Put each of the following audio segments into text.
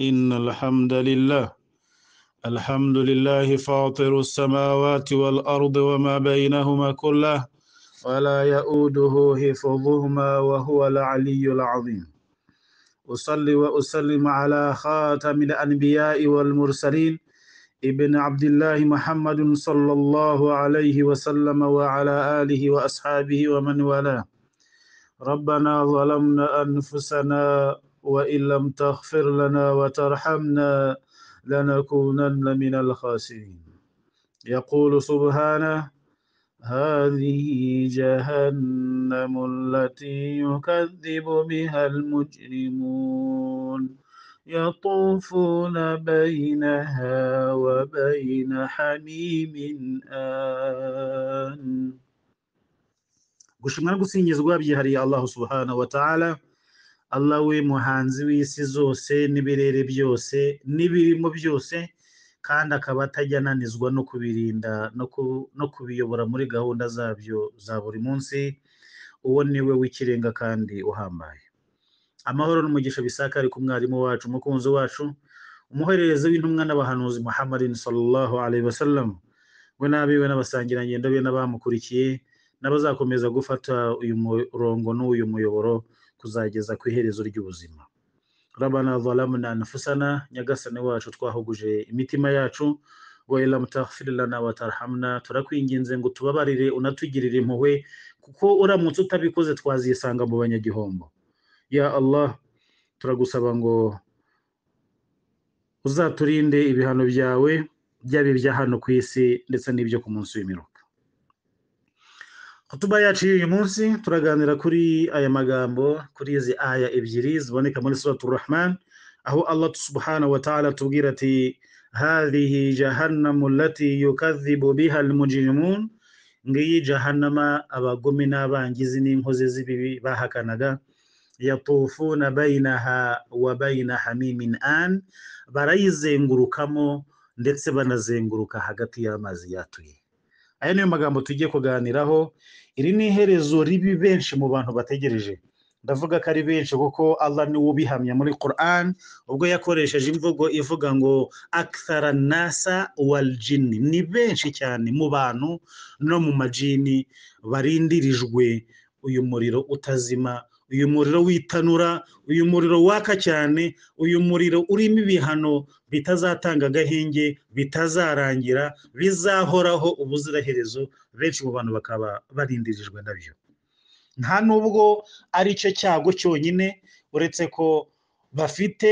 إن الحمد لله الحمد لله فاطر السماوات والأرض وما بينهما كله ولا يؤوده حفظهما وهو العلي العظيم أصلي وأسلم على خاتم الأنبياء والمرسلين ابن عبد الله محمد صلى الله عليه وسلم وعلى آله وأصحابه ومن والاه ربنا ظلمنا أنفسنا وإن لم تغفر لنا وترحمنا لنكونن من الخاسرين يقول سبحانه هذه جهنم التي يكذب بها المجرمون يطوفون بينها وبين حميم آن gushimwa no gusingizwa byihariye allahu subhanahu wa ta'ala allah we muhanzi w'isi zose n'ibirere byose n'ibirimo byose kandi akaba atajya ananizwa no kubirinda no ku- no kubiyobora muri gahunda zabyo za buri munsi uwo ni we w'ikirenga kandi uhambaye amahoro n'umugisha bisakari ku mwarimu wacu umukunzi wacu umuhererezi w'intumwa n'abahanuzi muhammadin sallallahu alaihi wasallam we n'abiwe n'abasangirangendo be n'abamukurikiye n'abazakomeza gufata uyu murongo n'uyu muyoboro kuzageza ku iherezo ry'ubuzima rabana zalamna anfusana nyagasani wacu twahuguje imitima yacu wa ilam taghfir lana wa tarhamna turakwinginze ngo tubabarire unatugirire impuhwe kuko uramutse utabikoze twazisanga mu banyagihombo ya allah turagusaba ngo uzaturinde ibihano byawe byaba ibya hano ku isi ndetse n'ibyo ku munsi w'imiruka kutuba yacu y'uyu munsi turaganira kuri aya magambo kuri izi aya ebyiri ziboneka muri suratu rahman aho allah subhanahu wa ta'ala atubwira ati hadhihi jahannamu lati yukadhibu biha almujrimun ngiyi jahannama abagome n'abangizi n'inkozi z'ibibi bahakanaga yatufuna bainaha wa baina hamimin an barayizengurukamo ndetse banazenguruka hagati y'amazi yatuye aya niyo magambo tugiye kuganiraho iri ni iherezo ribi benshi mu bantu bategereje ndavuga ko ari benshi kuko allah niwe ubihamya muri quran ubwo yakoresheje imvugo ivuga ngo akthara nasa waljini ni benshi cyane mu bantu no mu majini barindirijwe uyu muriro utazima uyu muriro w'itanura uyu muriro waka cyane uyu muriro urimo ibihano bitazatanga agahenge bitazarangira bizahoraho ubuziraherezo benshi mu bantu bakaba barindirijwe nabyo nta nubwo ari cyo cyago cyonyine uretse ko bafite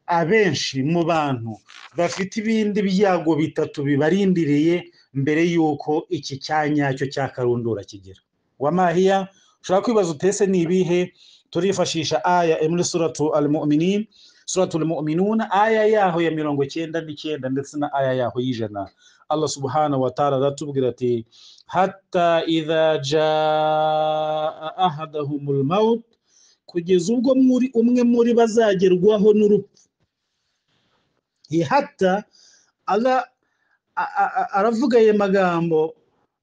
abenshi mu bantu bafite ibindi byago bitatu bibarindiriye mbere y'uko iki cyanya cyo cya karundura kigera wamahiya ushobora kwibaza utese ni ibihe turifashisha aya iri muri suratu al-mu'minin suratu al-mu'minun aya yaho ya mirongo cyenda n'icyenda ndetse na aya yaho y'ijana allah subhanahu wa ta'ala aratubwira ati hatta idha jaa ahadahumul maut kugeza ubwo muri umwe muri bazagerwaho n'urupfu Iyi hatta Allah- a- a- a- aravuga ayo magambo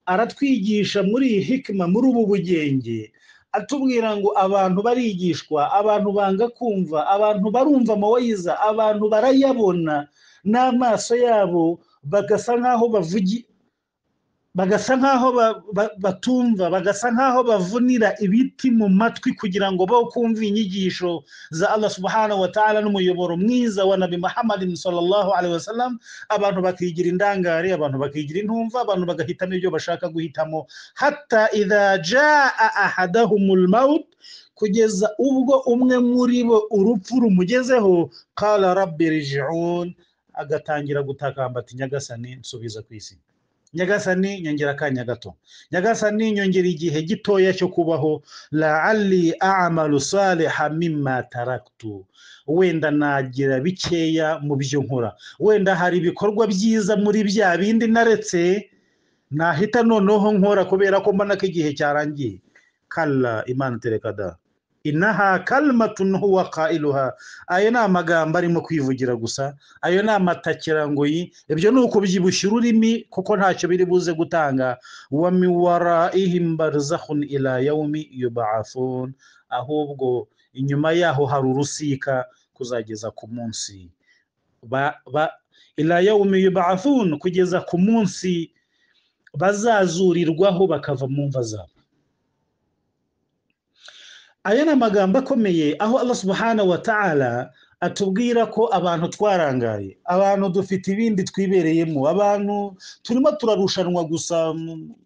aratwigisha muri iyi hikima muri ubu bugenge atubwira ngo abantu barigishwa abantu banga kumva abantu barumva amawayiza abantu barayabona n'amaso yabo bagasa nk'aho bavugi, bagasa nk'aho ba- ba- batumva bagasa nk'aho bavunira ibiti mu matwi kugira ngo bo kumva inyigisho za allah subhanahu wa ta'ala n'umuyoboro mwiza wa nabi muhammadin sallallahu alaihi wasallam abantu bakigira indangare abantu bakigira intumva abantu bagahitamo ibyo bashaka guhitamo hatta idha jaa ahadahumul maut kugeza ubwo umwe muri bo urupfu rumugezeho qala rabbi rji'un agatangira gutakamba ati nyagasani nsubiza ku isi nyagasani nyongera akanya gato nyagasani nyongera igihe gitoya cyo kubaho laali amalu saliha mimma taraktu wenda nagira bikeya mu byo nkora wenda hari ibikorwa byiza muri bya bindi naretse nahita noneho nkora kubera ko mbona ko igihe cyarangiye kalla imana tereka da inaha kalmatun huwa qailuha ayo ni amagambo arimo kwivugira gusa ayo ni amatakirangoyi ibyo ni ukubyibushya ururimi kuko ntacyo biri buze gutanga wa min waraihim barzakhun ila yaumi yubafun ahubwo inyuma yaho hari urusika kuzageza ku munsi ba- ba- ila yaumi yubathun kugeza ku munsi bazazurirwaho bakava mu mva zabo aya ni amagambo akomeye aho Allah subhanahu wa ta'ala atubwira ko abantu twarangaye abantu dufite ibindi twibereyemo abantu turimo turarushanwa gusa mu-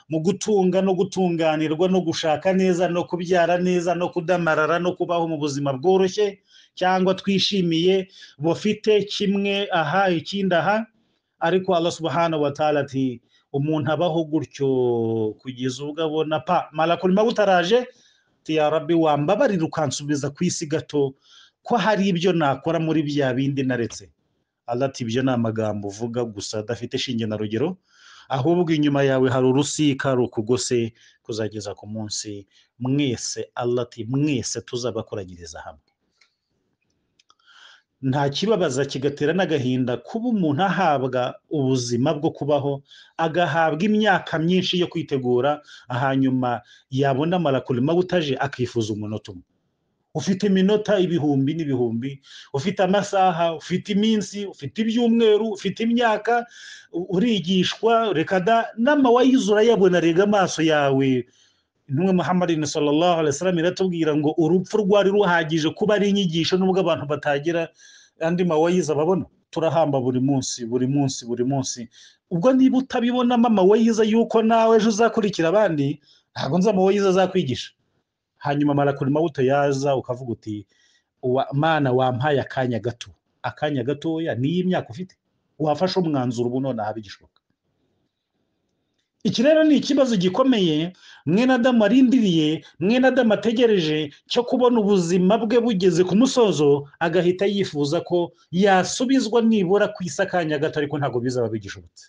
mu gutunga no gutunganirwa no gushaka neza no kubyara neza no kudamarara no kubaho mu buzima bworoshye cyangwa twishimiye bufite kimwe aha ikindi aha ariko Allah subhanahu wa ta'ala ati umuntu abaho gutyo kugeza ubwo abona pa malakul maut araje ati ya rabbi wambabarira ukansubiza ku isi gato ko hari ibyo nakora muri bya bindi naretse Allah ati ibyo ni amagambo uvuga gusa adafite shinge na rugero ahubwo inyuma yawe hari urusika rukugose kuzageza ku munsi mwese Allah ati mwese tuzabakoranyiriza hamwe nta kibabaza kigatera n'agahinda kuba umuntu ahabwa ubuzima bwo kubaho agahabwa imyaka myinshi yo kwitegura hanyuma yabona malakul maut aje akifuza umunota umwe ufite iminota ibihumbi n'ibihumbi ufite amasaha ufite iminsi ufite ibyumweru ufite imyaka u- urigishwa reka da n'amawayizi urayabona rega amaso yawe intumwa muhammadin sallallahu alaihi wasallam iratubwira ngo urupfu rwari ruhagije kuba ari inyigisho nubwo abantu batagira andi mawayizi ababona turahamba buri munsi buri munsi buri munsi ubwo niba utabibonamo amawayizi y'uko nawe ejo uzakurikira abandi ntabwo nzi amawayizi azakwigisha hanyuma malakul maut yaza ukavuga uti "Wa- mana wampaye akanya gato akanya gatoya niyo imyaka ufite wafashe umwanzuro ubu nonaha bigishoboka iki rero ni ikibazo gikomeye mwene adamu arindiriye mwene adamu ategereje cyo kubona ubuzima bwe bugeze ku musozo agahita yifuza ko yasubizwa nibura ku isi akanya gato ariko ntabwo bizaba bigishobotse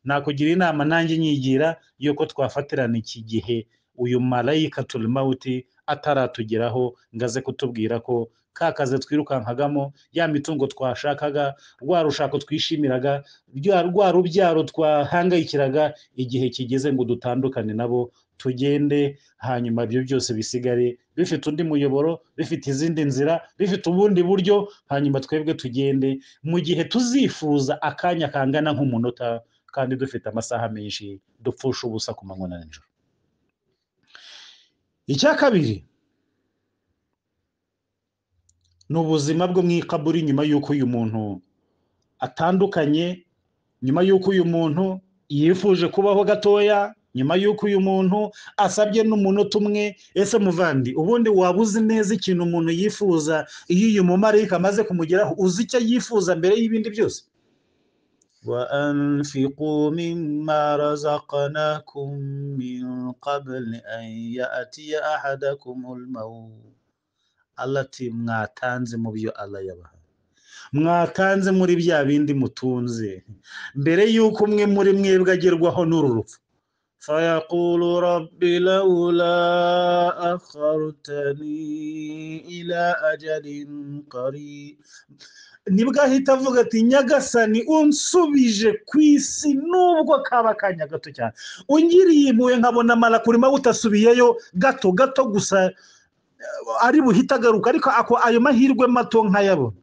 nakugira inama nanjye nyigira y'uko twafatirana iki gihe uyu marayika turimawuti ataratugeraho ngo aze kutubwira ko ka kazi twirukankagamo ya mitungo twashakaga rwa rushako twishimiraga rya- rwa rubyaro twahangayikiraga igihe kigeze ngo dutandukane nabo tugende hanyuma ibyo byose bisigare bifite undi muyoboro bifite izindi nzira bifite ubundi buryo hanyuma twebwe tugende mu gihe tuzifuza akanya kangana nk'umunota kandi dufite amasaha menshi dupfusha ubusa ku manywa na nijoro icya kabiri ni ubuzima bwo mu ikaburi nyuma y'uko uyu muntu atandukanye nyuma y'uko uyu muntu yifuje kubaho gatoya nyuma y'uko uyu muntu asabye n'umunota umwe ese muvandi ubundi waba uzi neza ikintu umuntu yifuza iyo uyu mumarayika amaze kumugeraho uzi icyo yifuza mbere y'ibindi byose وأنفقوا مما رزقناكم من قبل أن يأتي أحدكم الموت alati mwatanze mu byo Allah yabaha mwatanze muri bya bindi mutunze mbere y'uko umwe muri mwebwe agerwaho n'uru rupfu فيقول رب لولا أخرتني إلى أجل قريب nibwo ahita avuga ati nyagasani unsubije ku isi nubwo kaba akanya gato cyane ungiriye impuhwe nkabona malakuri utasubiyeyo gato gato gusa eh, ari buhita agaruka ariko ako ayo mahirwe mato nkayabona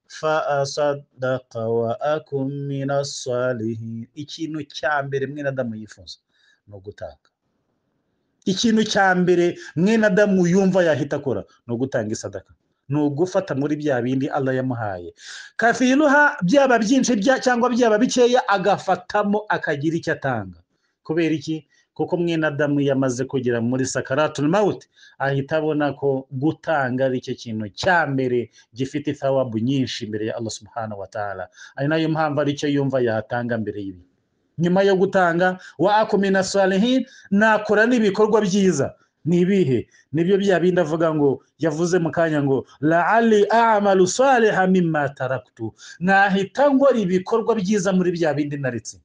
fasadaka wa akumina salihin ikintu cya mbere mwene adamu yifuza ni ugutanga ikintu cya mbere mwene adamu yumva yahita akora ni ugutanga isadaka ni ugufata muri bya bindi Allah yamuhaye kafiruha byaba byinshi bya- cyangwa byaba bikeya agafatamo akagira icyo atanga kubera iki kuko mwene adamu yamaze kugera muri sakaratul maut ahita abona ko gutanga ari cyo kintu cya mbere gifite thawabu nyinshi imbere ya Allah subhanahu wa ta'ala ari nayo mpamvu ari cyo yumva yatanga mbere y'ibi nyuma yo gutanga wa akumina salihin nakora n'ibikorwa byiza ni ibihe nibyo bya bindi avuga ngo yavuze mu kanya ngo laali amalu saliha mimma taraktu nahita ngora ibikorwa byiza muri bya bindi naretse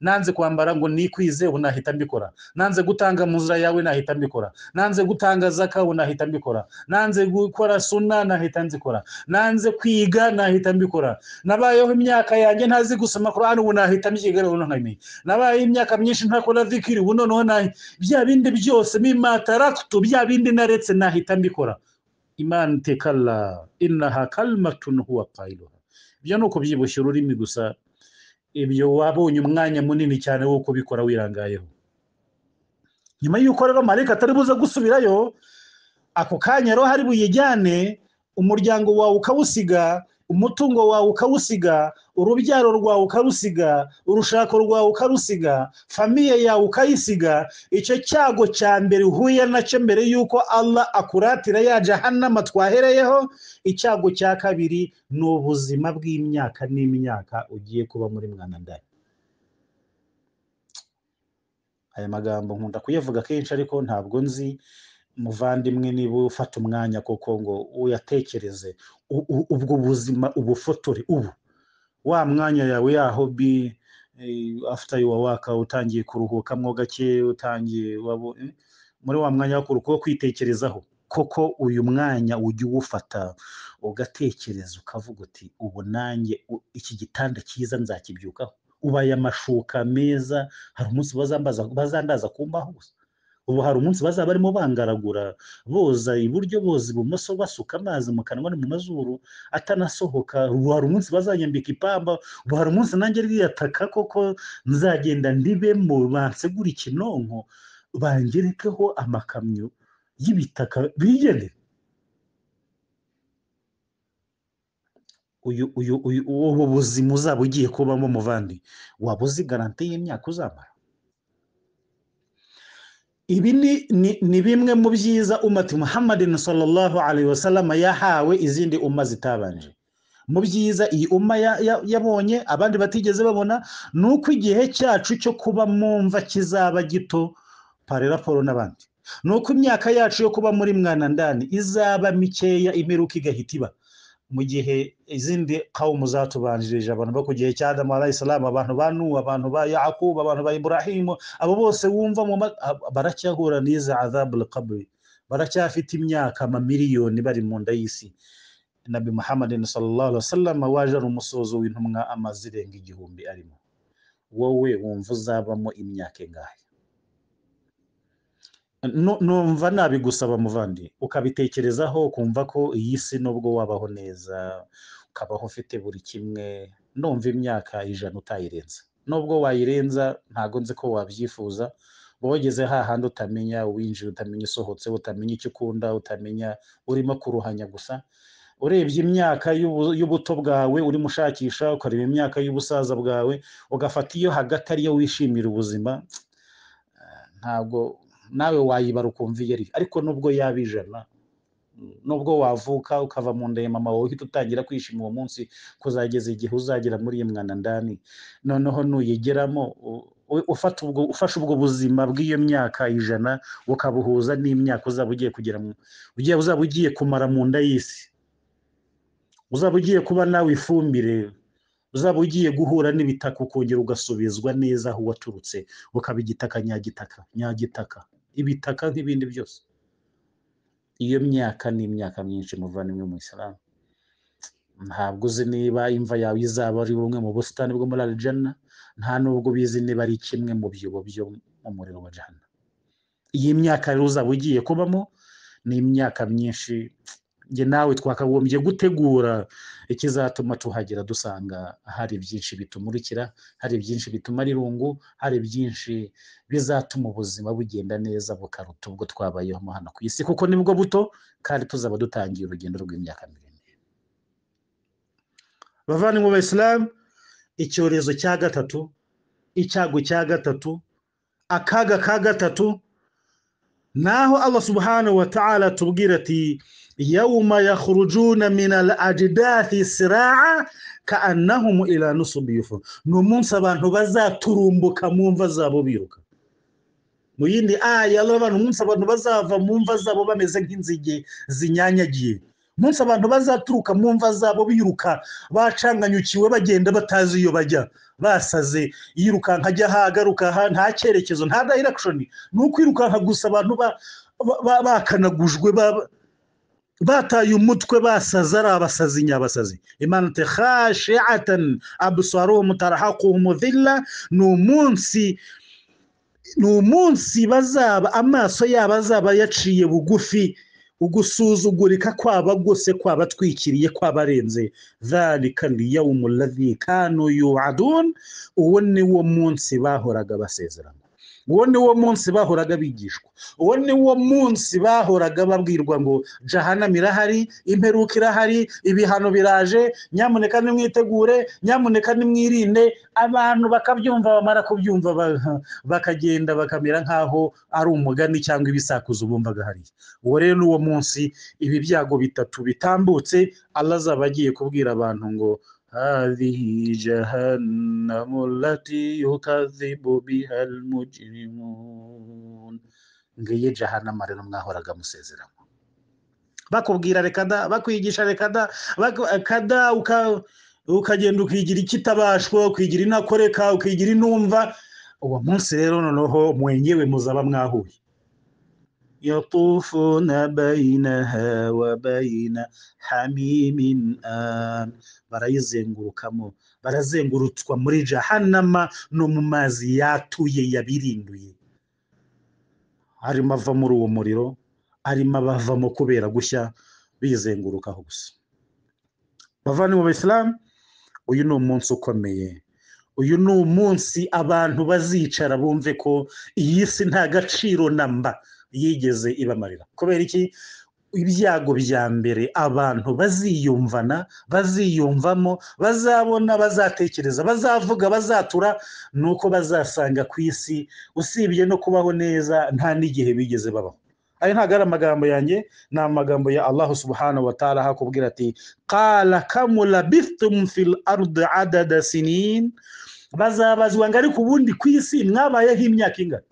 nanze kwambara ngo nikwize ubu nahita mbikora nanze gutanga mu nzira yawe nahita mbikora nanze gutanga zaka ubu nahita mbikora nanze gukora suna nahita nzikora nanze kwiga nahita mbikora nabayeho imyaka yanjye ntazi gusoma korani ubu nahita mbyiga ubu nkabimenya nabayeho imyaka myinshi ntakora zikiri ubu noneho nahi bya bindi byose mimataraktu bya bindi naretse nahita mbikora imana tekala inaha kalimatun huwa kailuha ibyo ni ukubyibushya ururimi gusa ibyo wabonye umwanya munini cyane wo kubikora wirangayeho nyuma y'uko rero marayika atari buze gusubirayo ako kanya rero hari buyijyane umuryango wawe ukawusiga umutungo wawe ukawusiga urubyaro rwawe ukarusiga urushako rwawe ukarusiga famiye yawe ukayisiga icyo cyago cya mbere uhuye nacyo mbere y'uko Allah akuratira ya jahanama twahereyeho icyago cya kabiri ni ubuzima bw'imyaka n'imyaka ugiye kuba muri mwana ndani aya magambo nkunda kuyavuga kenshi ariko ntabwo nzi muvandimwe niba ufata umwanya koko ngo uyatekereze u- u- ubwo buzima ubufotore ubu wa mwanya yawe ya hobi eh, after your workout utangiye kuruhukamo gake utangiye wabo- eh, muri wa mwanya wo kuruhuka wo kwitekerezaho koko uyu mwanya ujya uwufata ugatekereza ukavuga uti ubu nanjye u- iki gitanda cyiza nzakibyukaho ubu aya mashuka meza hari umunsi bazambaza bazandaza kumbaho gusa ubu hari umunsi bazaba barimo bangaragura boza iburyo boza ibumoso basuka amazi mu kanwa no mu mazuru atanasohoka ubu hari umunsi bazanyambika ipamba ubu hari umunsi nanjye rwiyataka koko nzagenda ndibe mu bansegura ikinonko bangerekeho amakamyo y'ibitaka bigendere uyu uyu uyu ubu buzima uzaba ugiye kubamo muvandi waba uzi garanti y'imyaka uzamara ibi ni, ni, ni bimwe mu byiza umati muhammadin sallallahu alaihi wasallam yahawe izindi umma zitabanje mu byiza iyi umma ya- ya- yabonye abandi batigeze babona ni uko igihe cyacu cyo kuba mu mva kizaba gito pare raporo n'abandi ni uko imyaka yacu yo kuba muri mwana ndani izaba mikeya imperuka igahita iba mu gihe izindi kawumu zatubanjirije abantu bo ku gihe cya adamu alayisalamu abantu ba nuwa abantu ba yakubu abantu ba iburahimu abo bose wumva mu ma- ab- baracyahura n'izi azabu kaburi baracyafite imyaka amamiliyoni bari mu nda y'isi nabi muhammadin sallallahu alaihi wasallam waje ari umusozo w'intumwa amaze irenga igihumbi arimo wowe wumva uzabamo imyaka ingahe Nu- numva nabigusaba muvandi ukabitekerezaho ukumva ko iyi si nubwo wabaho neza ukabaho ufite buri kimwe numva imyaka ijana utayirenza nubwo wayirenza ntago nzi ko wabyifuza uba wageze hahandi utamenya uwinjiye utamenya usohotse utamenya icyo ukunda utamenya urimo kuruhanya gusa urebye imyaka y'ubu- y'ubuto bwawe urimo ushakisha ukareba imyaka y'ubusaza bwawe ugafata iyo hagati ariyo wishimira ubuzima ntabwo nawe wayibara ukumva iyo ari ariko nubwo yaba ijana nubwo wavuka ukava mu nda ya mama wawe uhita utangira kwishima uwo munsi kuzageza igihe uzagera muri iyi mwana ndani noneho nuyigeramo u- u- ufata ubwo ufashe ubwo buzima bw'iyo myaka ijana ukabuhuza n'imyaka uzaba ugiye kugira mu ugiye uzaba ugiye kumara mu nda y'isi uzaba ugiye kuba nawe ifumbire uzaba ugiye guhura n'ibitaka ukongera ugasubizwa neza aho waturutse ukaba igitaka nyagitaka nyagitaka ibitaka nk'ibindi byose iyo myaka ni imyaka myinshi muvandimwe mu isilamu ntabwo uzi niba imva yawe izaba ari bumwe mu busitani bwo muri arijana nta n'ubwo ubizi niba ari kimwe mu byobo byo mu muriro wa jahana iyi myaka rero uzaba ugiye kubamo ni imyaka myinshi njye nawe twakagombye gutegura ikizatuma tuhagera dusanga hari byinshi bitumurikira hari byinshi bituma rirungu hari byinshi bizatuma ubuzima bugenda neza bukaruta ubwo twabayeho mo hano ku isi kuko nibwo buto kandi tuzaba dutangiye urugendo rw'imyaka miremire bavandimwe b'abayisilamu icyorezo cya gatatu icyago cya gatatu akaga ka gatatu naho Allah subhanahu wa ta'ala atubwira ati yawma yakhrujuna min al-ajdathi sira'a ka'annahum ila nusubi yufun ni umunsi abantu bazaturumbuka mu mva zabo biruka mu yindi aya Allah abantu umunsi abantu bazava mu mva zabo bameze nk'inzige zinyanyagiye umunsi abantu bazaturuka mu mva zabo biruka bacanganyukiwe bagenda batazi iyo bajya basaze yirukanka ajya aha agaruka aha nta cyerekezo nta direction ni ukwirukanka gusa abantu ba- ba- ba- bakanagujwe ba- bataye umutwe basaze ari abasazi nyabasazi imana te khashiatan absaruhum tarhaquhum dhilla ni umunsi ni umunsi bazaba amaso yabo azaba yaciye bugufi ugusuzugurika kwaba gusa kwaba atwikiriye kwaba arenze zalika liyawmu ladhi kanu yuadun uwo ni wo munsi bahoraga basezerana uwo ni wo munsi bahoraga bigishwa uwo ni wo munsi bahoraga babwirwa ngo jahanam irahari imperuka irahari ibihano biraje nyamuneka nimwitegure nyamuneka nimwirinde abantu bakabyumva bamara kubyumva ba- bakagenda bakamera nk'aho ari umugani cyangwa ibisakuzo bumvaga hariya uwo rero ni uwo munsi ibi byago bitatu bitambutse allah azaba agiye kubwira abantu ngo هذه جهنم التي يكذب بها المجرمون ngiyi jahanama rero mwahoraga musezeramo bakubwira reka da bakwigisha reka da baku- kada uka- ukagenda ukigira ikitabashwa ukigira inakoreka ukigira inumva uwo munsi rero noneho mwenyewe muzaba mwahuye yatufuna bayinaha wa bayina hamimin an barayizengurukamo barazengurutswa muri jahanama no mu mazi yatuye yabirinduye arimo ava muri uwo muriro arimo abavamo kubera gushya bizengurukaho gusa bavandimwe mu isilamu uyu ni umunsi ukomeye uyu ni umunsi abantu bazicara bumve ko iyi si nta gaciro na mba yigeze ibamarira kubera iki ibyago bya mbere abantu baziyumvana baziyumvamo bazabona bazatekereza bazavuga bazatura ni uko bazasanga ku isi usibye no kubaho neza nta n'igihe bigeze babaho ayo ntabwo ari amagambo yanjye ni amagambo ya allahu subhanahu wa ta'ala hakubwira ati qala kamu labithtum fil ardi adada sinin bazabazwa ngo ariko ubundi ku isi mwabayeho imyaka ingana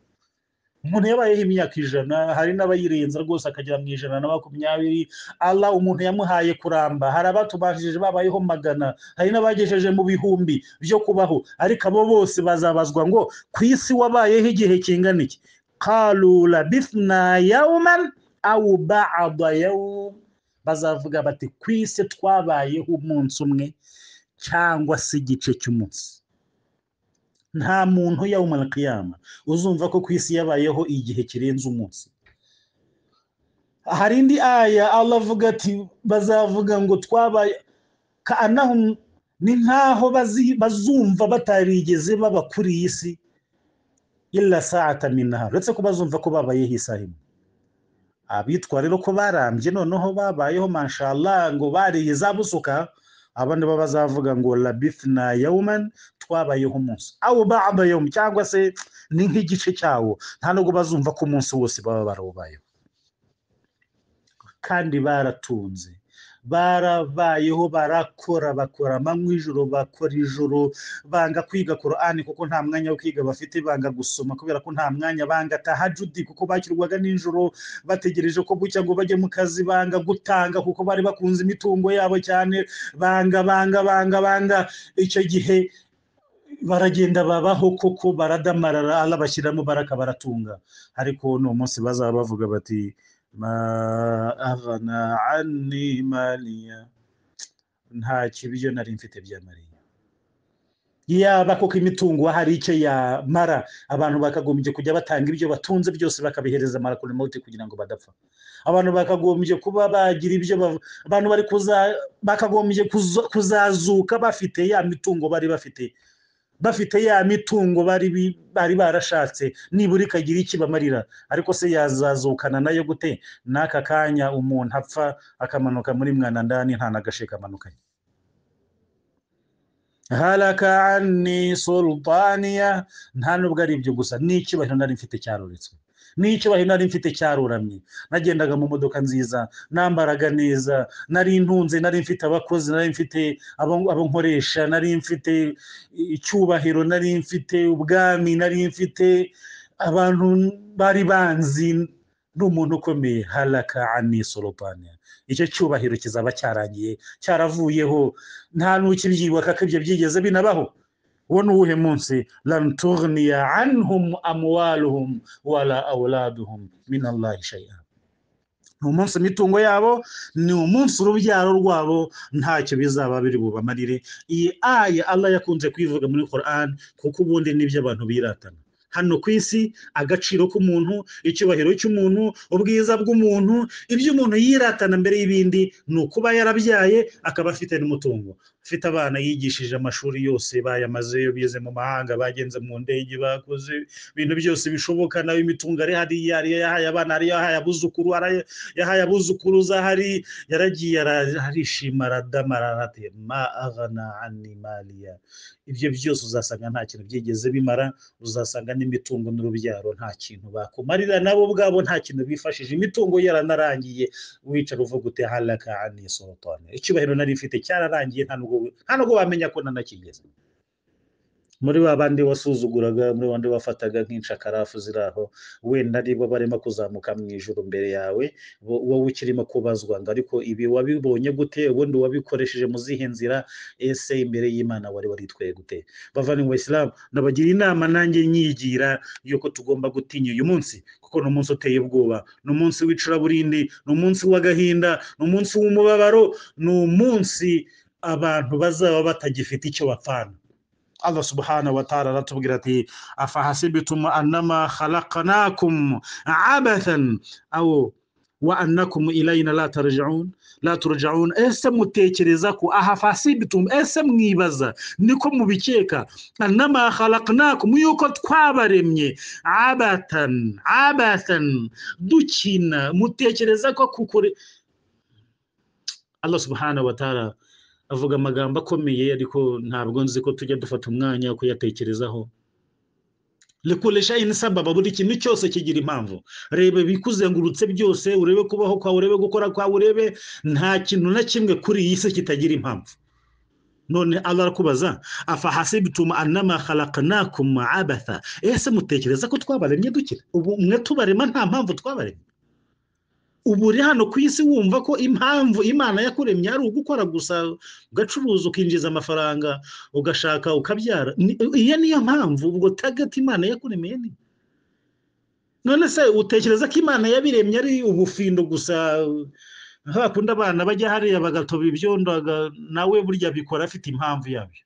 umuntu yabayeho imyaka ijana hari n'abayirenza rwose akagera mu ijana na makumyabiri Allah umuntu yamuhaye kuramba hari abatubanjirije babayeho magana hari n'abagejeje mu bihumbi byo kubaho ariko abo bose bazabazwa ngo ku isi wabayeho igihe kingana iki qalu labithna yawman aw ba'da yawm bazavuga bati ku isi twabayeho umunsi umwe cyangwa se igice cy'umunsi nta muntu yawmal qiyama uzumva ko ku isi yabayeho igihe kirenze umunsi hari indi aya Allah avuga ati bazavuga ngo twabaye kaanahum ni nkaho bazi- bazumva batarigeze baba kuri iyi si illa saata min nahar uretse ko bazumva ko babayeho isaha imwe abitwa rero ko barambye noneho babayeho mashallah ngo bariye za busuka abandi bo bazavuga ngo labithna yawman twabayeho umunsi awu ba'da yawm cyangwa se ni nk'igice cyawo nta nubwo bazumva ko umunsi wose baba barawubayeho kandi baratunze barabayeho barakora bakora amanywa ijoro bakora ijoro banga kwiga korani kuko nta mwanya wo kwiga bafite banga gusoma kubera ko nta mwanya banga tahajudi kuko bakirwaga nijoro bategereje ko bucya ngo bajye mu kazi banga gutanga kuko bari bakunze imitungo yabo cyane banga banga banga banga icyo gihe baragenda babaho koko baradamarara Allah bashyiramo baraka baratunga ariko ni umunsi bazaba bavuga bati ma aghna anni maliya nta kibiryo nari mfite bya mariya yaba koko imitungo hari icyo yamara abantu bakagombye kujya batanga ibyo batunze byose bakabihereza marakuri mawuti kugira ngo badapfa abantu bakagombye kuba bagira ibyo bav- abantu bari kuza bakagombye kuzo- kuzazuka bafite ya mitungo bari bafite bafite ya mitungo bari bi- bari barashatse nibura ikagira icyo ibamarira ariko se yazazukana nayo gute n'aka kanya umuntu apfa akamanuka muri mwanandani nta n'agashe kamanukanye halaka anni sultaniya nta nubwo ari ibyo gusa n'icyubahiro nari mfite cyaruretswe n'icyubahiro nari mfite cyaruramye nagendaga mu modoka nziza nambaraga neza nari ntunze nari mfite abakozi nari mfite abo- abo nkoresha nari mfite icyubahiro nari mfite ubwami nari mfite abantu bari banzi ni umuntu ukomeye halaka anni sultaniya icyo cyubahiro kizaba cyarangiye cyaravuyeho nta n'ukibyibuka ko ibyo byigeze binabaho uwo ni uwuhe munsi lanturniya anhum amwaluhum wala awladuhum min allahi shay'a ni umunsi imitungo yabo ni umunsi urubyaro rwabo ntacyo bizaba biri bubamarire iyi aya allah yakunze kuyivuga muri quran kuko ubundi nibyo abantu biratana hano ku isi agaciro k'umuntu icyubahiro cy'umuntu ubwiza bw'umuntu ibyo umuntu yiratana mbere y'ibindi ni ukuba yarabyaye akaba afite n'umutungo afite abana yigishije amashuri yose bayamazeyo bize mu mahanga bagenze mu ndege bakoze ibintu byose bishoboka nawe imitungo ari hariya hariya yahaye abana hariya yahaye abuzukuru hariya yahaye abuzukuruza hari yaragiye ara- arishima aradama ararate ma agana ani maliya ibyo byose uzasanga nta kintu byigeze bimara uzasanga n'imitungo n'urubyaro nta kintu bakumarira nabo ubwabo nta kintu bifashije imitungo yaranarangiye wicara uvuga uti haraka ani sorotone icyubahiro nari mfite cyararangiye nta nubwo nta nubwo wamenya ko nanakigeze muri ba bandi wasuzuguraga muri ba bandi wafataga nk'inshakarafu ziri aho wenda aribo barimo kuzamuka mu ijoro mbere yawe wo- wowe ukirimo kubazwa ngo ariko ibi wabibonye gute ubundi wabikoresheje mu zihe nzira ese imbere y'imana wari waritwaye gute bavandimwe bayisilamu nabagira inama nanjye nyigira yuko tugomba gutinya uyu munsi kuko ni umunsi uteye ubwoba ni umunsi w'icuraburindi ni umunsi w'agahinda ni umunsi w'umubabaro ni umunsi abantu bazaba batagifite icyo bapfana Allah subhanahu wa ta'ala aratubwira ati afahasibitum annama khalaqnakum abathan aw wa annakum ilayna la tarji'un la turja'un ese mutekereza ko ahafasibitum ese mwibaza niko mubikeka annama khalaqnakum yuko twabaremye abatan abathan dukina mutekereza ko kukore Allah subhanahu wa ta'ala avuga amagambo akomeye ariko ntabwo nzi ko tujya dufata umwanya wo kuyatekerezaho rekuresha sababa buri kintu cyose kigira impamvu reba ibikuzengurutse byose urebe kubaho kwawe urebe gukora kwawe urebe nta kintu na kimwe kuri iyi si kitagira impamvu none Allah arakubaza afa hasibtum annama khalaqnakum abatha ese mutekereza ko twabaremye dukira ubu mwe tubarema nta mpamvu twabaremye ubu uri hano ku isi wumva ko impamvu imana yakuremye ari ugukora gusa ugacuruza ukinjiza amafaranga ugashaka ukabyara Ni- iyo niyo mpamvu ubwo tagati imana yakuremeye ni none se utekereza ko imana yabiremye ari ubufindo gusa hakunda abana bajya hariya bagatoba ibyondo aga- nawe burya bikora afite impamvu yabyo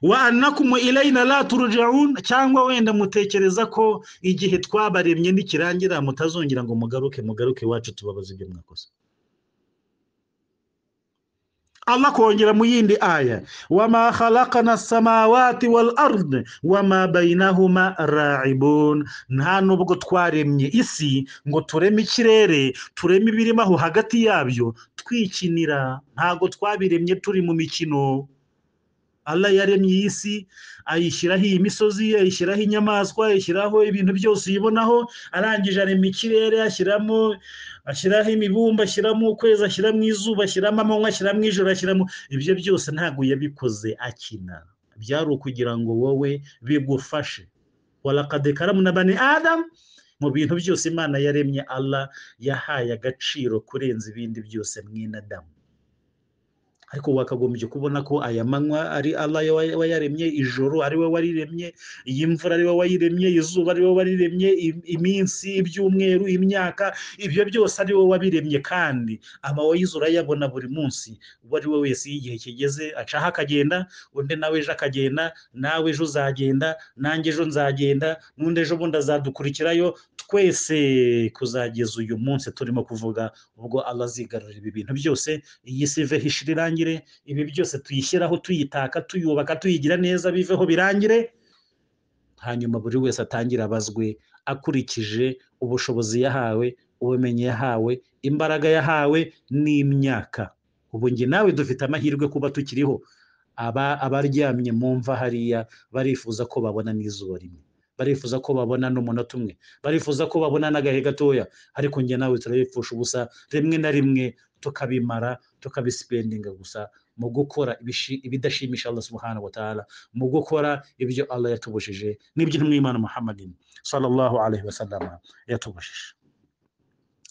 wa annakum ilayna la turja'un cyangwa wenda mutekereza ko igihe twabaremye nikirangira mutazongera ngo mugaruke mugaruke iwacu tubabaze ibyo mwakoze Allah kongera mu yindi aya wama khalaqana samawati wal ard wama bainahuma ra'ibun nta nubwo twaremye isi ngo tureme ikirere tureme ibirimo aho hagati yabyo twikinira ntago twabiremye turi mu mikino Allah yaremye iyi si ayishyiraho iyi misozi ayishyiraho inyamaswa ayishyiraho ibintu byose uyibonaho arangije arema ikirere ashyiramo ashyiraho imibumba ashyiramo ukwezi ashyiramo izuba ashyiramo amanywa ashyiramo ijoro ashyiramo ibyo byose ntabwo yabikoze akina byari ukugira ngo wowe bigufashe walakade karamu na bani adam mu bintu byose imana yaremye Allah yahaye agaciro kurenza ibindi byose mwinadamu ariko wakagombye kubona ko aya manywa ari Allah ya- wayaremye ijoro ari we wariremye iyi mvura ari we wayiremye izuba ari we wariremye im- iminsi ibyumweru imyaka ibyo byose ari we wabiremye kandi amawayizi urayabona buri munsi uwo ari we wese iyo igihe kigeze acaho akagenda undi nawe ejo akagenda nawe ejo uzagenda nanjye ejo nzagenda n'undi ejo bundi azadukurikirayo twese kuzageza uyu munsi turimo kuvuga ubwo Allah azigarurira ibi bintu byose iyi si iveho ishira irangire ibi byose tuyishyiraho tuyitaka tuyubaka tuyigira neza biveho birangire hanyuma buri wese atangire abazwe akurikije ubushobozi yahawe ubumenyi yahawe imbaraga yahawe n'imyaka ubu njye nawe dufite amahirwe kuba tukiriho aba abaryamye mu mva hariya barifuza ko babona n'izuba rimwe barifuza ko babona n'umunota umwe barifuza ko babona n'agahe gatoya ariko njye nawe turabipfusha ubusa rimwe na rimwe tukabimara tukabisipendinga gusa mu gukora ibishi- ibidashimisha Allah subhanahu wa ta'ala mu gukora ibyo Allah yatubujije n'ibyo intumwa y'Imana Muhammadin sallallahu alaihi wasallam yatubujije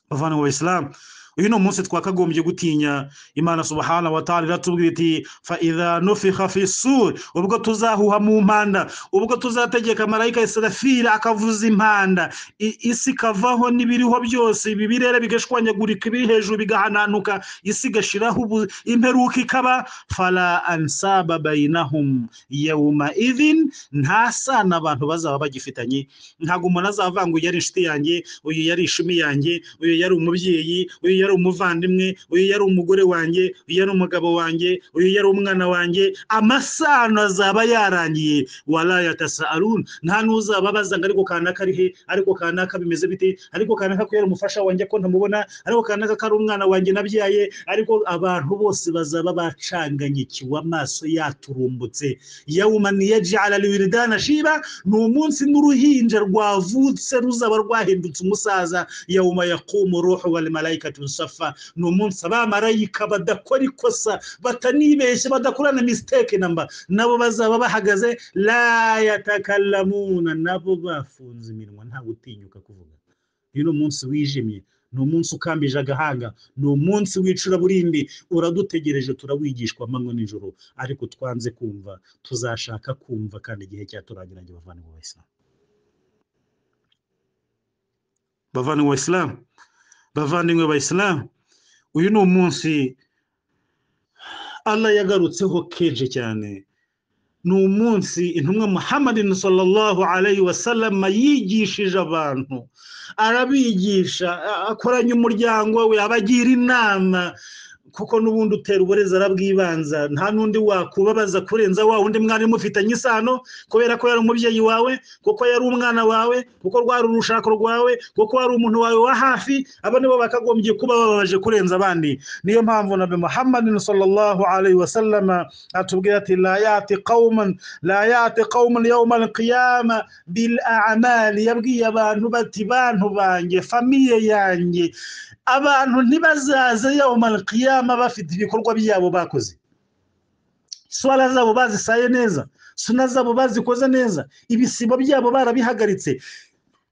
bavandimwe wa Islam uyu ni umunsi twakagombye gutinya imana subhana wa ta'ala iratubwira iti fa idha nufikha fi sur ubwo tuzahuha mu mpanda ubwo tuzategeka marayika israfira akavuza impanda I- isi ikavaho n'ibiriho byose ibi birere bigashwanyagurika ibiri hejuru bigahananuka isi igashiraho ubu- imperuka ikaba fala ansaba bainahum yawma idhin nta sana abantu bazaba bagifitanye ntabwo umuntu azavanga uyu yari inshuti yanjye uyu yari ishumi yanjye uyu yari umubyeyi uyu yari umuvandimwe uyu yari umugore wanjye uyu yari umugabo wanjye uyu yari umwana wanjye amasano azaba yarangiye walaya tasarun nta n'uzaba abaza ngo ariko kanaka ari he ariko kanaka bimeze bite ariko kanaka ko yari umufasha wanjye ko ntamubona ariko kanaka ko ari umwana wanjye nabyaye ariko abantu bose bazaba bacanganyikiwe amaso yaturumbutse yawuma niyajala liwiridana shiba ni umunsi n'uruhinja rwavutse ruzaba rwahindutse umusaza yawuma yakumu ruhu wal malaikatu safa ni umunsi abamarayika badakora ikosa batanibeshya badakorana mistake namba nabo bazaba bahagaze la yatakallamuna nabo bafunze iminwa nta gutinyuka kuvuga uyu ni umunsi wijimye ni umunsi ukambije agahanga ni umunsi w'icuraburindi uradutegereje turawigishwa amanywa n'ijoro ariko twanze kumva tuzashaka kumva kandi igihe cyaturangira ngo bavane mu bayisilamu bavane mu bayisilamu bavandimwe bayisilamu uyu ni umunsi allah yagarutseho kenshi cyane ni umunsi intumwa muhammadin sallallahu alayhi wa sallam yigishije abantu arabigisha a- akoranya umuryango we abagira inama kuko n'ubundi utera uburezi arabwibanza nta n'undi wakubabaza kurenza wa wundi mwari mufitanye isano kubera ko yari umubyeyi wawe kuko yari umwana wawe kuko rwari urushako rwawe kuko wari umuntu wawe wa hafi aba nibo bakagombye kuba bababaje kurenza abandi niyo mpamvu nabi muhammadin sallallahu alayhi wa sallama atubwira ati la yati qauman la yati qauman yawma alqiyama bil a'mali yabwiye abantu bati bantu banjye famiye yanjye abantu ntibazaze yawma alqiyama bafite ibikorwa byabo bakoze swala zabo bazisaye neza suna zabo bazikoze neza ibisibo byabo barabihagaritse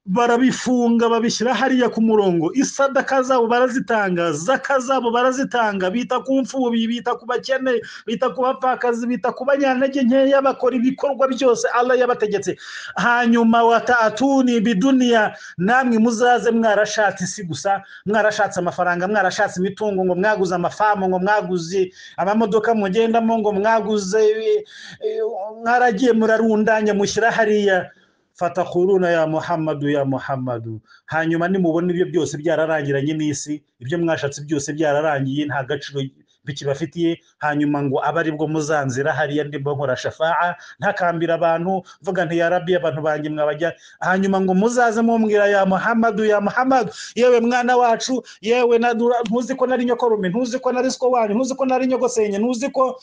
barabifunga babishyira hariya ku murongo isadaka zabo barazitanga zaka zabo barazitanga bita ku mfubyi bita ku bakene bita ku bapfakazi bita ku banyantege nkeya bakora ibikorwa byose allah yabategetse hanyuma wataatuni biduniya namwe muzaze mwarashatse isi gusa mwarashatse amafaranga mwarashatse imitungo ngo mwaguze amafamu ngo mwaguze amamodoka mugendamo ngo mwaguze eh, eh, mwaragiye murarundanya mushyira hariya fatakuruna ya muhammadu ya muhammadu hanyuma nimubona ibyo byose byararangiranye n'isi ibyo mwashatse byose byararangiye nta gaciro bikibafitiye hanyuma ngo abe aribwo muzanzira hariya ndimo nkora shafa'a ntakambira abantu mvuga nti ya rabbi abantu banjye mwabajya hanyuma ngo muzaze mumbwira ya muhammadu ya muhammadu yewe mwana wacu yewe na dura- ntuzi ko nari nyokorume ntuzi ko nari siko wanyu ntuzi ko nari nyogosenye ntuzi ko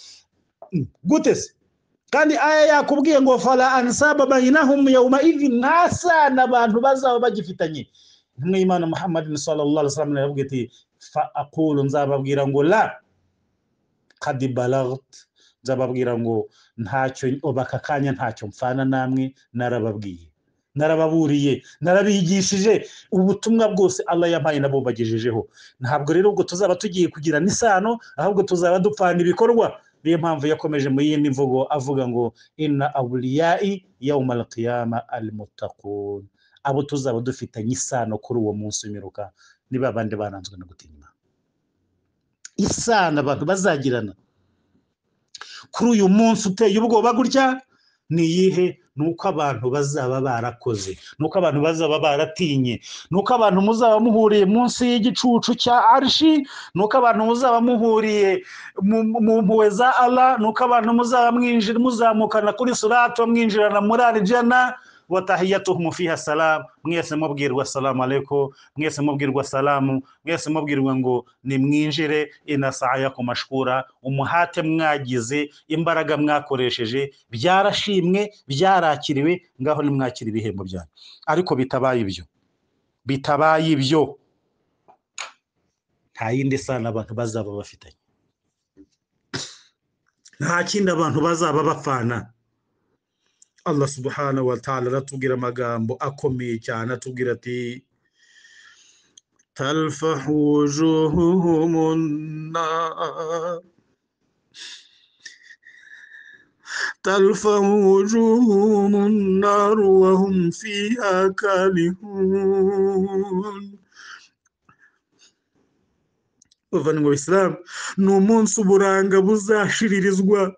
gute se kandi aya yakubwiye ngo fala ansaba bainahum yauma idhi nta sana abantu bazaba bagifitanye intumwa y'imana muhammadin sallallahu alaihi wasallam yaravuga iti fa aqulu nzababwira ngo la qad balagt nzababwira ngo ntacyo oba aka kanya ntacyo mfana namwe narababwiye narababuriye narabigishije ubutumwa bwose allah yampaye nabo bagejejeho ntabwo rero ubwo tuzaba tugiye kugirana isano ahubwo tuzaba dupfana ibikorwa niyo mpamvu yakomeje mu yindi mvugo avuga ngo inna awuliyai yawma alqiyama almutakun abo tuzaba dufitanye isano kuri uwo munsi w'imperuka ni ba bandi baranzwe no gutinya Imana. isano abantu bazagirana kuri uyu munsi uteye ubwoba gutya ni iyihe ni uko abantu bazaba barakoze ni uko abantu bazaba baratinye ni uko abantu muzaba muhuriye munsi y'igicucu cya arshi ni uko abantu muzaba muhuriye mu- mu mu mpuhwe za ala ni uko abantu muzaba mwinjira muzamukana kuri surato mwinjirana muri arijana watahiyatuhum fiha salam mwese mubwirwa salamu alaikum mwese mubwirwa salamu mwese mubwirwa ngo nimwinjire inasaya ku mashkura umuhate mwagize imbaraga mwakoresheje byarashimwe byarakiriwe ngaho nimwakira ibihembo byanyu ariko bitabaye ibyo bitabaye ibyo nta yindi sano abantu bazaba bafitanye nta kindi abantu bazaba bapfana allah subhanahu wa ta'ala aratubwira amagambo akomeye cyane atubwira ati تلفح وجوههم النار تلفح وجوههم النار وهم فيها كالهون bavandimwe bisilamu ni umunsi uburanga buzashiririzwa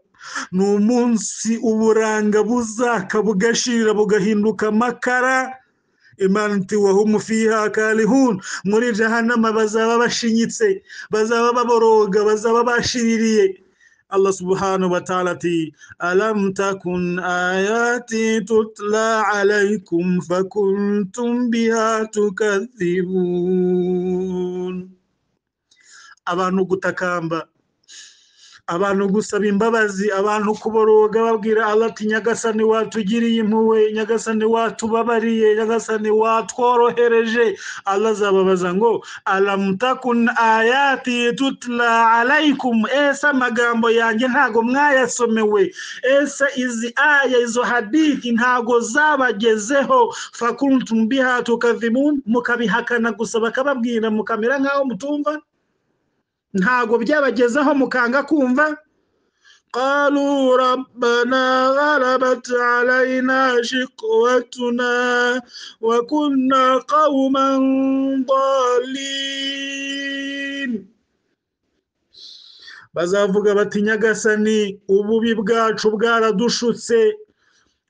ni umunsi uburanga buzaka bugashirira bugahinduka amakara imana iti wahuma fiha kalihun muri jahanama bazaba bashinyitse bazaba baboroga bazaba bashiririye allah subhanahu wa ta'ala ati alam takun ayati tutla alaikum fakuntum biha tukadhibun abantu gutakamba abantu gusaba imbabazi abantu kuboroga babwira Allah ati nyagasani watugiriye impuwe nyagasani watubabariye nyagasani watworohereje Allah azababaza ngo alam takun ayati tutla alaikum ese amagambo yanjye ntago mwayasomewe ese izi aya izo hadithi ntago zabagezeho fakuntum biha tukadhibun mukabihakana gusa bakababwira mukamera nk'aho mutumva ntago byabagezaho mukanga kumva قالوا ربنا غلبت علينا شقوتنا وكنا قوما ضالين bazavuga bati nyagasani ububi bwacu bwaradushutse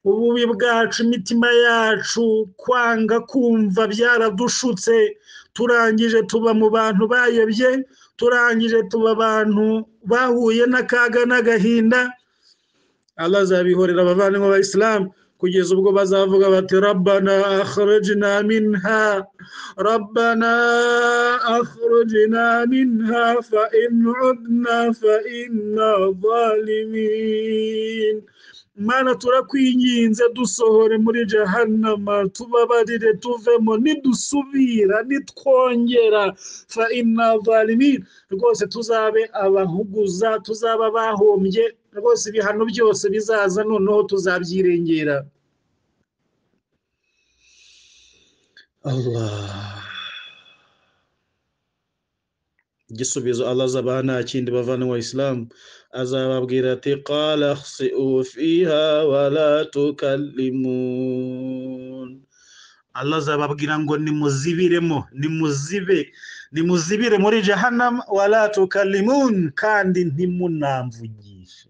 ububi bwacu imitima yacu kwanga kumva byaradushutse turangije tuba mu bantu bayobye turangije tuba abantu bahuye n'akaga n'agahinda allah azabihorera abavandimwe b'abayisilamu kugeza ubwo bazavuga bati rabbana akhrajna minha rabbana akhrajna minha fa in udna fa inna zalimin mana turakwinginze dusohore muri jahannama tubabarire tuvemo nidusubira nitwongera fa inna zalimin rwose tuzabe abahuguza tuzaba bahombye rwose ibihano byose bizaza noneho tuzabyirengera allah igisubizo azaba nta kindi bavandimwe isilamu azababwira ati qala khsi'u fiha wala tukallimun Allah azababwira ngo nimuzibiremo nimuzibe nimuzibire muri jahannam wala tukallimun kandi ntimunamvugishe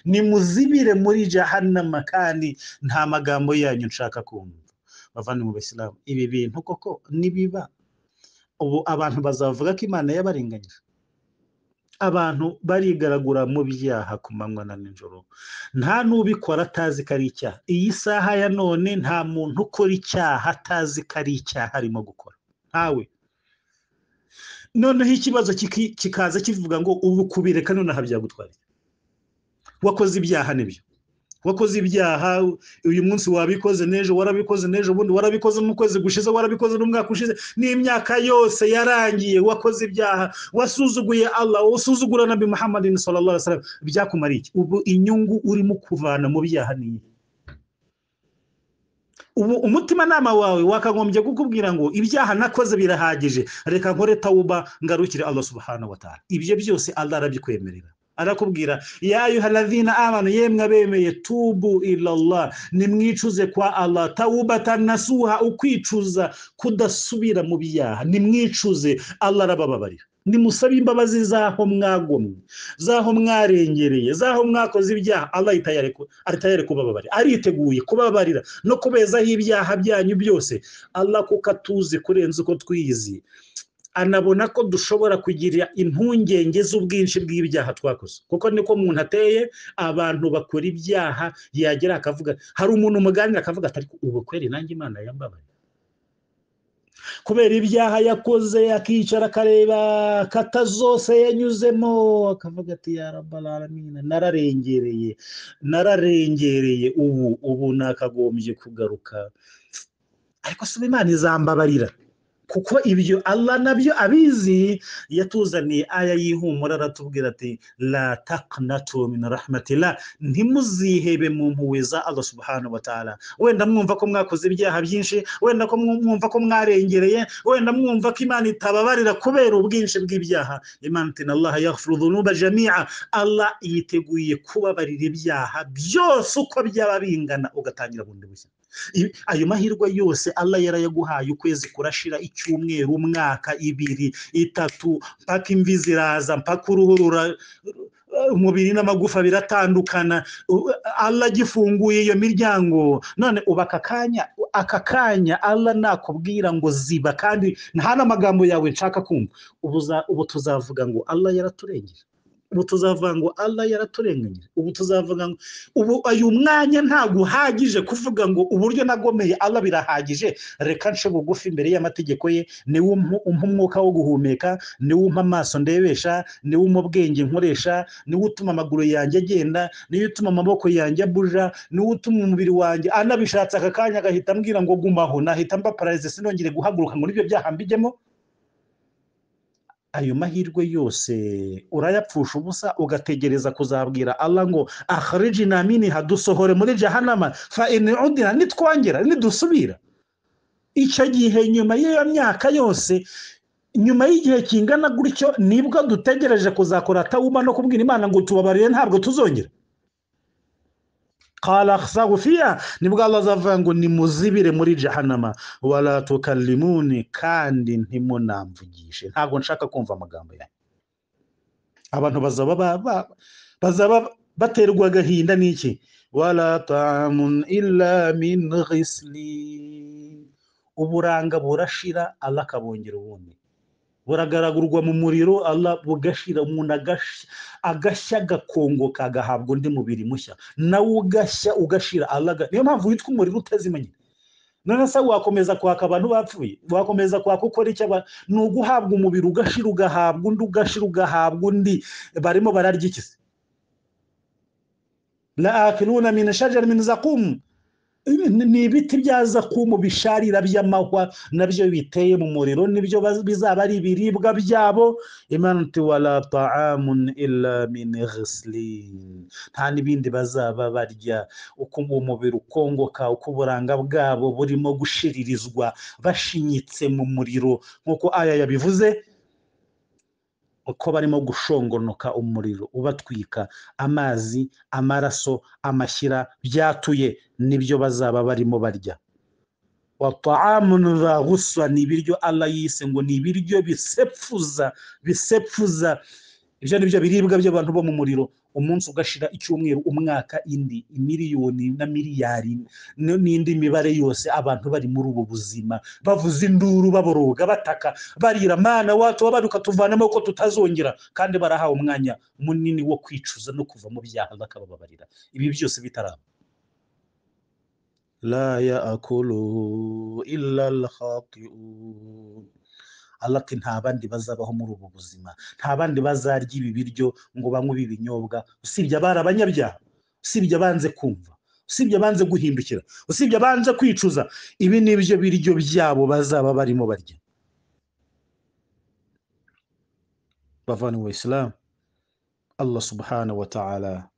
nimuzibire muri jahannama kandi nta magambo yanyu nshaka kumva bavandimwe b'isilamu ibi bintu koko nibiba ubu abantu bazavuga ko imana yabarenganyije abantu barigaragura mu byaha ku manywa na nijoro nta n'ubikora atazi ko ari icyaha iyi saha ya none nta muntu ukora icyaha atazi ko ari icyaha arimo gukora ntawe noneho ikibazo kiki- kikaza kivuga ngo ubu kubireka nonaha byagutwariye wakoze ibyaha nibyo wakoze ibyaha uyu munsi wabikoze n'ejo warabikoze n'ejo bundi warabikoze mu kwezi gushize warabikoze n'umwaka ushize n'imyaka yose yarangiye wakoze ibyaha wasuzuguye Allah usuzugura nabi Muhammadin sallallahu alaihi wasallam byakumara iki ubu inyungu urimo kuvana mu byaha ni iyihe? ubu umutimanama wawe wakagombye kukubwira ngo ibyaha nakoze birahagije reka nkore tawuba ngarukire Allah subhanahu wa ta'ala ibyo byose Allah arabikwemerera arakubwira ya yuhaladhina amanu yemwe abemeye tubu ilallah nimwicuze kwa allah tawubatan nasuha ukwicuza kudasubira mu byaha nimwicuze allah arabababarira nimusabe imbabazi z'aho mwagomwe z'aho mwarengereye z'aho mwakoze ibyaha allah aritayari kubababarira ariteguye kubabarira no kubezaho ibyaha byanyu byose allah kuko atuzi kurenza uko twiyizi anabona ko dushobora kugira impungenge z'ubwinshi bw'ibyaha twakoze kuko niko umuntu ateye abantu bakora ibyaha yagera akavuga hari umuntu umuganira akavuga ati ariko ubu kweri nanjye imana yambabaye kubera ibyaha yakoze akicara akareba kata zose yanyuzemo akavuga ati yarabararamina nararengereye nararengereye ubu ubu nakagombye kugaruka ariko si imana izambabarira kuko ibyo Allah nabyo abizi yatuzaniye aya y'ihumura aratubwira ati la taqnatu min rahmatillah ntimuzihebe mu mpuhwe za Allah subhanahu wa ta'ala wenda mwumva ko mwakoze ibyaha byinshi wenda ko mwumva ko mwarengereye wenda mwumva ko Imana itababarira kubera ubwinshi bw'ibyaha Imana ati Allah yaghfiru dhunuba jami'a Allah yiteguye kubabarira ibyaha byose uko byaba bingana ugatangira bundi bushya ayo mahirwe yose Allah yarayaguhaye ukwezi kurashira icyumweru umwaka ibiri itatu mpaka imvi ziraza mpaka uruhu rura umubiri n'amagufa biratandukana Allah agifunguye iyo miryango none uba aka kanya aka kanya Allah nakubwira ngo ziba kandi nta n'amagambo yawe nshaka kumva ubu tuzavuga ngo Allah yaraturengeye ubu tuzavuga ngo Allah yaraturenganyije ubu tuzavuga ngo ubu uyu mwanya ntabwo uhagije kuvuga ngo uburyo nagomeye Allah birahagije reka nce bugufi imbere y'amategeko ye niwe umpa umwuka wo guhumeka niwe umpa amaso ndebesha niwe umpa ubwenge nkoresha niwe utuma amaguru yanjye agenda niwe utuma amaboko yanjye abuja niwe utuma umubiri wanjye anabishatse aka kanya agahita ambwira ngo gumaho nahita mba pararize sinongere guhaguruka ngo nibyo byaha mbijyemo ayo mahirwe yose urayapfusha ubusa ugategereza kuzabwira Allah ngo akhrijina minha dusohore muri jahannama fa in udina nitwongera nidusubira icyo gihe nyuma y'iyo myaka yose nyuma y'igihe kingana gutyo nibwo dutegereje kuzakora tawuba no kubwira imana ngo tubabarire ntabwo tuzongera qala khsagu fiha nibwo Allah azavuga ngo nimuzibire muri jahannama wala tukallimuni kandi ntimunamvugishe ntabwo nshaka kumva amagambo yawe abantu bazaba bazaba baterwa agahinda n'iki wala tamun illa min ghisli uburanga burashira Allah akabongera ubundi buragaragurwa mu muriro Allah bugashira umuntu agashya agakongoka agahabwa undi mubiri mushya nawe ugashya ugashira Allah niyo mpamvu witwa umuriro utazima nyine none se wakomeza kwaka abantu bapfuye wakomeza kwaka ukora icyo ni uguhabwa umubiri ugashira ugahabwa undi ugashira ugahabwa undi barimo bararya iki se la akiluna min shajar min zaqum ni ibiti bya zakumu bisharira by'amahwa nabyo biteye mu muriro nibyo bizaba ari ibiribwa byabo imana ati wala ta'amun illa min ghislin nta n'ibindi bazaba barya uko umubiri ukongoka uko uburanga bwabo burimo gushiririzwa bashinyitse mu muriro nk'uko aya yabivuze uko barimo gushongonoka umuriro ubatwika amazi amaraso amashyira byatuye nibyo bazaba barimo barya wataamunu baguswa ni ibiryo Allah yise ngo ni ibiryo bisepfuza bisepfuza ibyo ni byo biribwa by'abantu bo mu muriro umunsi ugashira icyumweru umwaka indi miliyoni na miliyari n'indi mibare yose abantu bari muri ubu buzima bavuza induru baboroga bataka barira mana watu wabaruka tuvanamo ko tutazongera kandi barahawe umwanya munini wo kwicuza no kuva mu byaha bakabababarira ibi byose bitaraba la yaakuluhu illa alkhati'un Allah ati nta bandi bazabaho muri ubu buzima nta bandi bazarya ibi biryo ngo banywe ibi binyobwa usibye abari abanyabyaha usibye abanze kumva usibye abanze guhindukira usibye abanze kwicuza ibi ni byo biryo byabo bazaba barimo barya bavaniwe isilamu Allah subhanahu wa ta'ala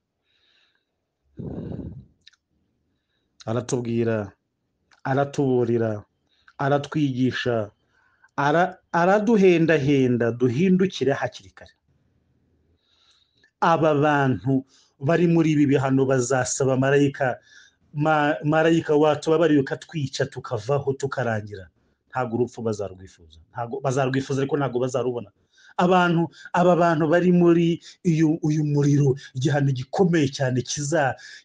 aratubwira aratuburira aratwigisha araduhendahenda duhindukire hakiri kare aba bantu bari muri ibi bihano bazasaba marayika marayika wacu babariye ukatwica tukavaho tukarangira ntabwo urupfu bazarwifuza ntabwo bazarwifuza ariko ntabwo bazarubona abantu aba bantu bari muri uyu uyu muriro igihano gikomeye cyane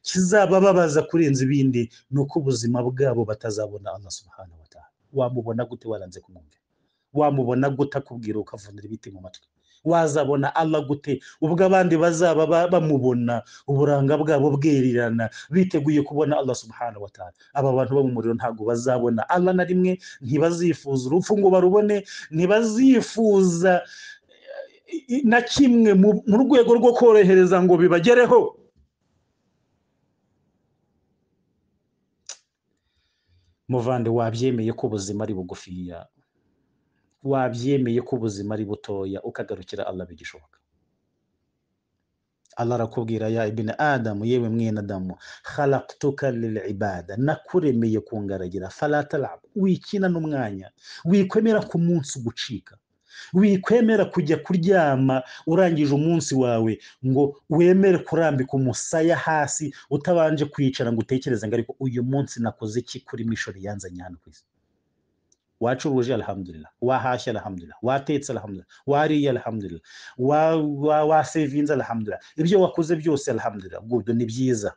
kizabababaza kurenza ibindi ni uko ubuzima bwabo batazabona amasubahana wataha wamubona gute waranze kumwumvira wamubona gute akubwira ukavunira ibiti mu matwi wazabona Allah gute ubwo abandi bazaba bamubona uburanga bwabo bwerirana biteguye kubona Allah subhanahu wa ta'ala aba bantu bo mu muriro ntabwo bazabona Allah na rimwe ntibazifuza urupfu ngo barubone ntibazifuza na kimwe mu rwego rwo korohereza ngo bibagereho muvande wabyemeye ko ubuzima ari bugufiya wabyemeye ko ubuzima ari butoya ukagarukira Allah bigishoboka Allah arakubwira ya ibn adamu yewe mwene adamu khalaqtuka lil ibada nakuremeye kungaragira fala talab wikina n'umwanya wikwemera ku munsi ugucika wikwemera kujya kuryama urangije umunsi wawe ngo wemere kurambika umusaya hasi utabanje kwicara ngo utekereze ngo ariko uyu munsi nakoze iki kuri mishori yanzanye hano ku isi wacuruje alhamdulillah wahashya alhamdulillah watetse alhamdulillah wariye alhamdulillah wasevinze alhamdulillah ibyo wakoze byose alhamdulillah gudu ni byiza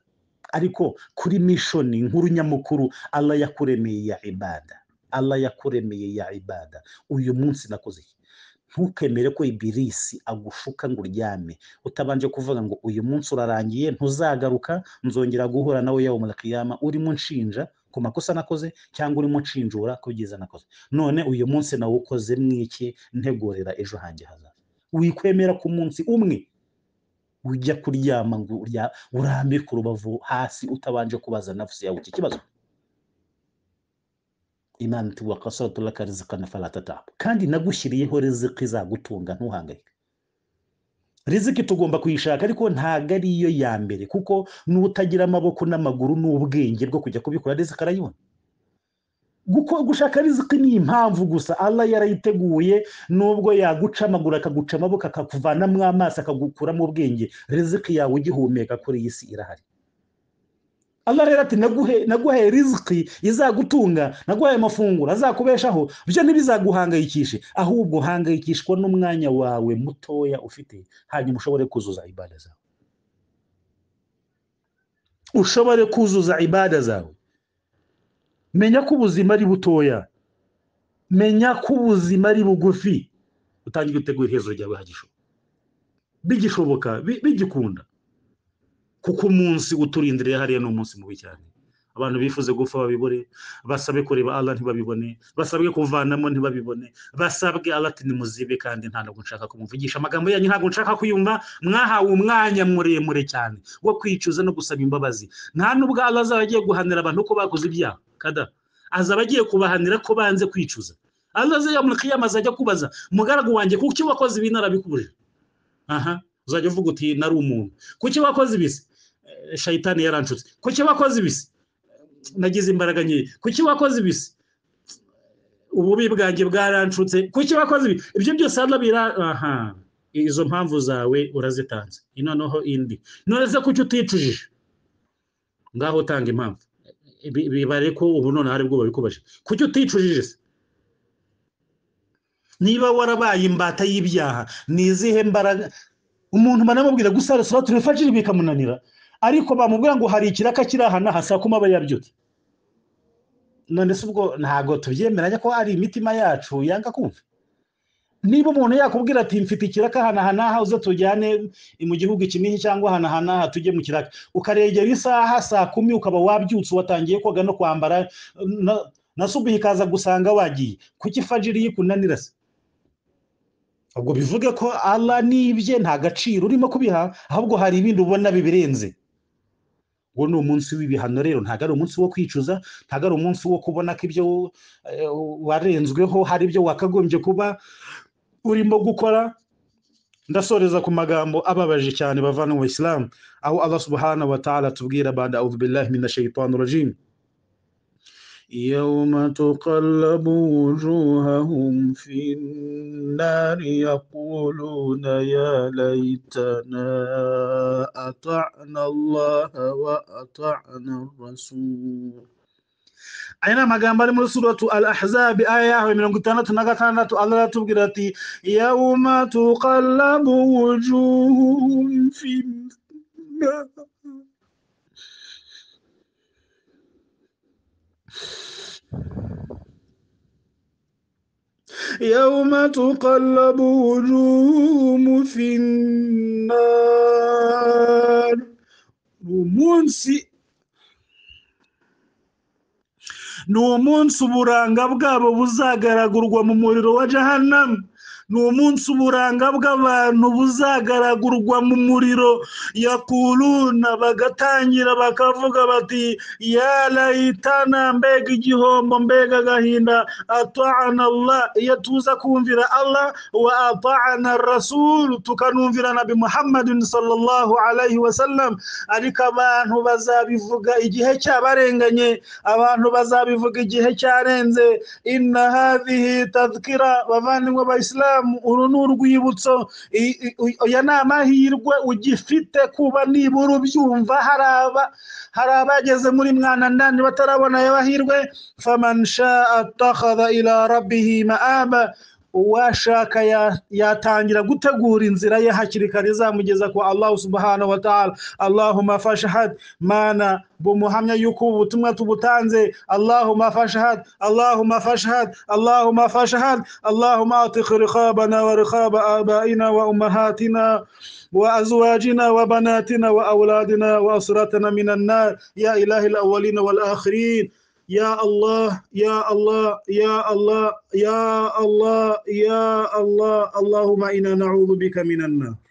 ariko kuri mishoni nkuru nyamukuru Allah yakuremeye ya ibada Allah yakuremeye ya ibada uyu munsi nakoze iki ntukemere ko ibirisi agushuka ngo uryame utabanje kuvuga ngo uyu munsi urarangiye ntuzagaruka nzongera guhura nawe yawe murakiyama urimo nshinja ku makosa nakoze cyangwa urimo nshinjura ku byiza nakoze none uyu munsi nawe ukoze mwiki ntegurira ejo hanjye hazaza wikwemera ku munsi umwe ujya kuryama ngo urambike urubavu hasi utabanje kubaza navuze yawe iki kibazo imana iti wakasaratu laka rizikana falatatabu kandi nagushyiriyeho riziki izagutunga ntuhangayike riziki tugomba kuyishaka ariko ntabwo ari iyo ya mbere kuko n'utagira amaboko n'amaguru n'ubwenge bwo kujya kubikora riziki arayibona gushaka riziki ni impamvu gusa Allah yarayiteguye nubwo yaguca amaguru akaguca amaboko akakuvanamo amaso akagukuramo ubwenge riziki yawe ugihumeka kuri iyi si irahari Allah rero ati naguhaye riziki izagutunga naguhaye amafunguro azakubeshaho byo ntibizaguhangayikishe ahubwo hangayikishwa n'umwanya wawe mutoya ufite hanyuma ushobore kuzuza ibada zawe ushobore kuzuza ibada zawe menya ko ubuzima ari butoya menya ko ubuzima ari bugufi utangira gutegura iherezo ryawe bigishoboka bigikunda kuko umunsi uturindiriye hariya ni umunsi mubi cyane abantu bifuze gupfa babibone basabe kureba Allah ntibabibone basabwe kuvanamo ntibabibone basabwe Allah nimuzibe kandi nta ntabwo nshaka kumumvugisha amagambo yanyu ntabwo nshaka kuyumva mwahawe umwanya muremure cyane wo kwicuza no gusaba imbabazi nta nubwo Allah azaba agiye guhanira abantu ko bakoze ibyaha kada azaba agiye kubahanira ko banze kwicuza Allah azayamurikiyama azajya kubaza mugaragu wanjye kuki wakoze ibi narabikubuje aha uzajya uvuga uti nari umuntu kuki wakoze ibisi shayitani yaranshutse kuki wakoze ibisi nagize imbaraga nkeya kuki wakoze ibisi ububi bwanjye bwaranshutse kuki wakoze ibi ibyo byose hano bira aha izo mpamvu zawe urazitanze noneho indi none se kuki uticujije ngaho utanga impamvu bibare ko ubu noneho aribwo babikubaje kuki uticujije se niba warabaye imbata y'ibyaha ni izihe mbaraga umuntu banamubwira gusara suratu rifashije bikamunanira ariko bamubwira ngo hari ikiraka kiri aha n'aha saa kuma aba yabyutse none se ubwo ntabwo tubyemeranya ko ari imitima yacu yanga kumva niba umuntu yakubwira ati mfite ikiraka aha n'aha uze tujyane mu gihugu iki n'iki cyangwa aha n'aha tujye mu kiraka ukaregera isaha saa kumi ukaba wabyutse watangiye koga no kwambara na subuhi ikaza gusanga wagiye kuki fajiri yikunanira se ubwo bivuge ko Allah n'ibye nta gaciro urimo kubiha ahubwo hari ibindi ubona bibirenze uwo ni umunsi w'ibihano rero ntabwo ari umunsi wo kwicuza ntabwo ari umunsi wo kubona ko ibyo warenzweho hari ibyo wakagombye kuba urimo gukora ndasoreza ku magambo ababaje cyane bavana mu isilamu aho Allah subhanahu wa ta'ala atubwira bada audu billahi mina shaytani rajim يوم تقلب وجوههم في النار يقولون يا ليتنا أطعنا الله وأطعنا الرسول aina magambo ari muri suratu al ahzab aya yaho mirongo itandatu na gatandatu allah aratubwira ati yauma tuqallabu wujuhum fi nnar يوم تقلب وجوههم في النار umunsi ni umunsi uburanga bwabo buzagaragurwa mu muriro wa jahannam ni umunsi uburanga bw'abantu buzagaragurwa mu muriro yakuruna bagatangira bakavuga bati yarayitana mbega igihombo mbega agahinda atana Allah iyo tuza kumvira Allah wa atana rasulu tukanumvira nabi muhammadin sallallahu alayhi wa sallam ariko abantu bazabivuga igihe cyabarenganye abantu bazabivuga igihe cyarenze inna hadhihi tadhkira bavandimwe bayisilamu uru ni urwibutso aya ni amahirwe ugifite kuba nibura ubyumva hari abageze muri mwana ndani batarabona ayo mahirwe famansha atakada ila rabbihi ma'aba uwashaka yatangira gutegura inzira ye hakiri kare izamugeza kwa allahu subhanahu wa ta'ala allahumma fashahad mana bumuhamya yuko ubu butumwa tubutanze allahumma fashahad allahumma fashahad allahumma fashahad allahumma atiq riqabana wa riqaba abaina wa ummahatina وأزواجنا وبناتنا وأولادنا وأسرتنا من النار يا إله الأولين والآخرين يا الله يا الله يا الله يا الله يا الله اللهم إنا نعوذ بك من النار